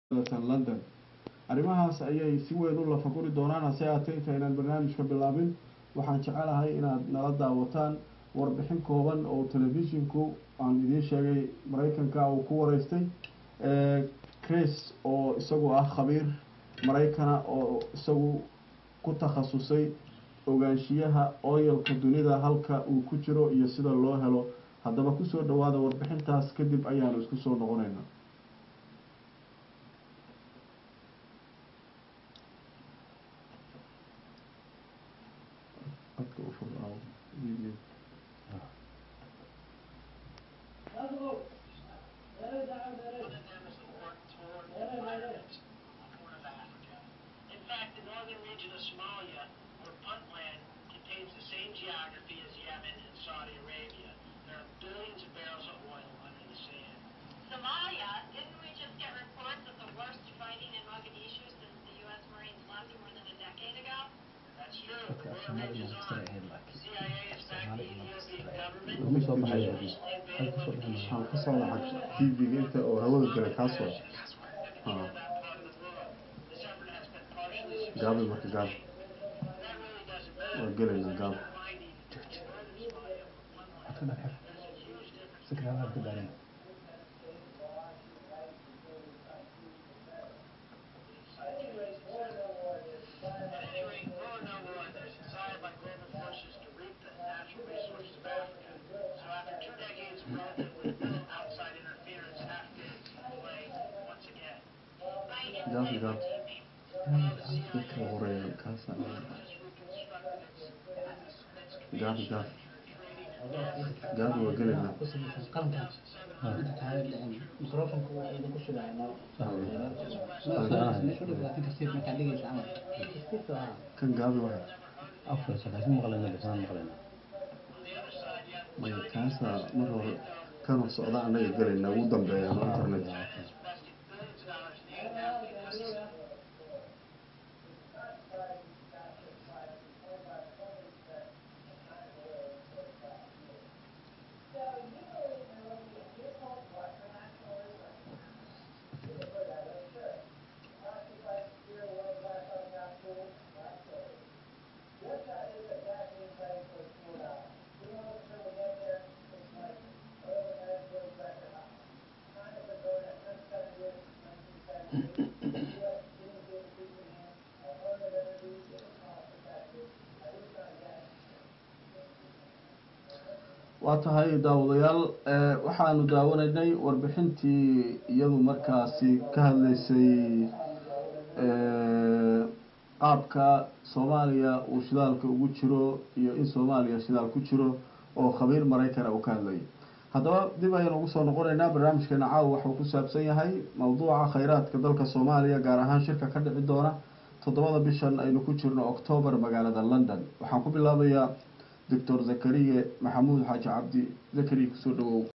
london arrimahaas ayay si weyn u lafaguri doonaan hase aatee intaynaan barnaamijka bilaabin waxaan jecelahay inaad nala daawataan warbixin kooban oo telefishinku aan idiin sheegay maraykanka uu ku wareystay chris oo isagu ah khabiir maraykana oo isagu ku takhasusay ogaanshiyaha oyalka dunida halka uu ku jiro iyo sida loo helo haddaba kusoo dhawaada warbixintaas kadib ayaanu isku soo noqonayna In fact, the northern region of Somalia, where Puntland contains the same geography as Yemen and Saudi Arabia, there are billions of barrels of oil under the sand. Somalia, didn't we just get reports of the worst fighting in Mogadishu since the U.S. Marines left more than a decade ago? That's true. The Okay, war Somali rages monster on. ahead, like. The CIA has backed the Ethiopian government. Lama soo baxayo. recently invaded Halka soo baxayo. Mogadishu. waxaan kasoo lacag tv-ga inta oo hawada galay kaasoo Everything in that part of the world. This effort has been partially gaabi marka gaab That really doesn't matter. waa gelaynaa gaab Finding northern Somalia, where Puntland Halkan aan xir. There's a huge difference. Si kale aan ku daarin. At any rate, war or no war, there's a desire by global forces to reap the natural resources of Africa. So after two decades of relatively little outside interference, Africa is playing once again. Biden Gaab said gaab While the CIA dadka horeeya kaasa just reconstructed its, its, its gaab command gaab structure, trading in Africa. gaab waa gelaynaa ku samaysan qarankan inta tahay microfonka waa idinku shidaynaa meeshu dhig laakiin kasiib markaa dhigaysa camal kasiibka waa kan gaabi waa Afar sagaashan maqlayna lisaan maqlayna. maya kaasa mar hore kanoo socda annaga gelaynaa ugu dambeeya no internet invested billions of dollars in aid in Africa. waa tahay daawadayaal ee, waxaanu daawanaynay warbixintii iyadu markaasi ka hadlaysay ee, qaabka soomaaliya uu shidaalka ugu jiro iyo in soomaaliya shidaal ku jiro oo khabiir maraykana uu ka hadlayay haddaba dib ayaynu ugu soo noqonaynaa barnaamijkeena caawa waxuu ku saabsan yahay mowduuca khayraadka dalka soomaaliya gaar ahaan shirka ka dhici doona toddobada bishan aynu ku jirno octoobar magaalada london waxaan ku bilaabayaa doctor zakariye maxamuud xaaji cabdi zakariye kusoo dhawow